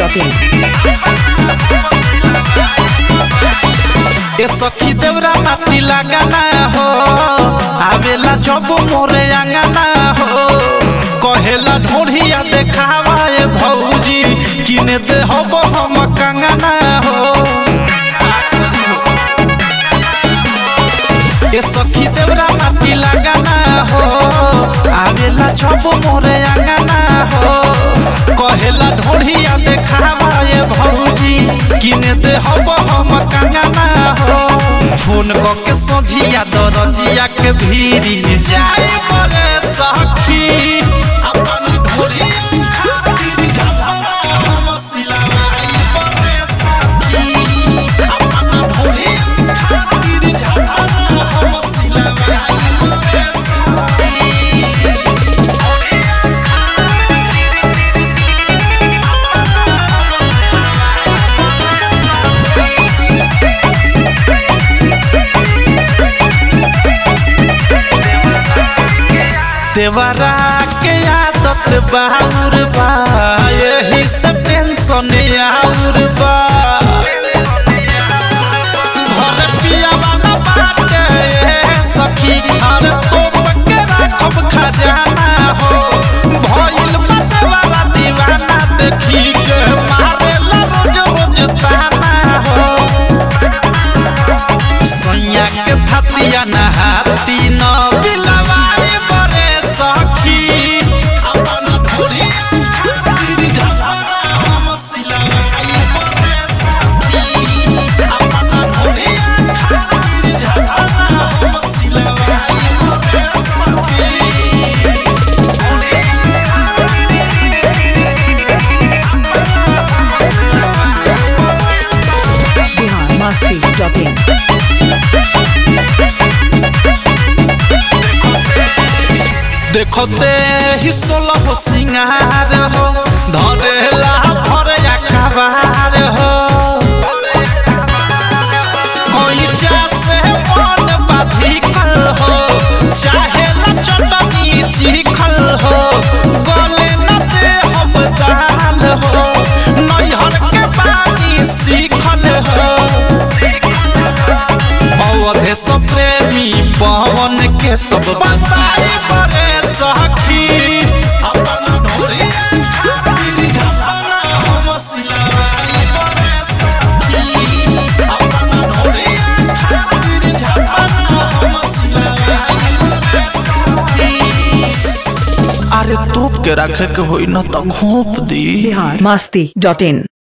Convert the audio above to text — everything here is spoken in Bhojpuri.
masti.in. ए सखी देवरा माटी लगाना हो आवेला जब मोरे अंगना हो कहेला ढोढ़िया देखावा ए भौजी किने दे हब हम कंगना हो ए सखी देवरा माटी लगाना हो आवेला जब मोरे अंगना हो कहेला ढोढ़िया देखावा ए भौजी किने दे हब हम कंगना हो फोन क के सोझिया दरजिया के भीरी जाए मरे सखी अपन ढोढ़िया खातिर जमाना हम सिलवाई मरे सखी अपन ढोढ़िया खातिर जमाना हम सिलवाई मरे सखी देवरा के आदत बाउर बा यही से टेंशन आउर बा घर पियावा न बाटे ए सखी अरे तो के राखब खजाना हो भइल बा देवरा दीवाना देखी के मारेला रोज रोज ताना हो सैया के थतिया नहाती न बिलवाए बरे सखी अपन ढोरिया खातिर जमाना हम सिलवाई बरे सखी अपन ढोरिया खातिर जमाना हम सिलवाई बरे सखी Bihar masti.in. देखो ते ही सोलह सिंगार हो धरेला भर अखबार हो कोई से मन बाधिकल हो चाहेला चटनी चिखल हो गले न दे हम दाल हो नैहर के बानी सीखल हो अवधे सब प्रेमी पवन के सब बताए बरे सखी अपन ढोरिया खातिर जमाना हम सिलवाई बरे सखी अपन ढोरिया खातिर जमाना हम सिलवाई बरे सखी अरे तोप के रखे के होई न त घोप दी Bihar masti.in.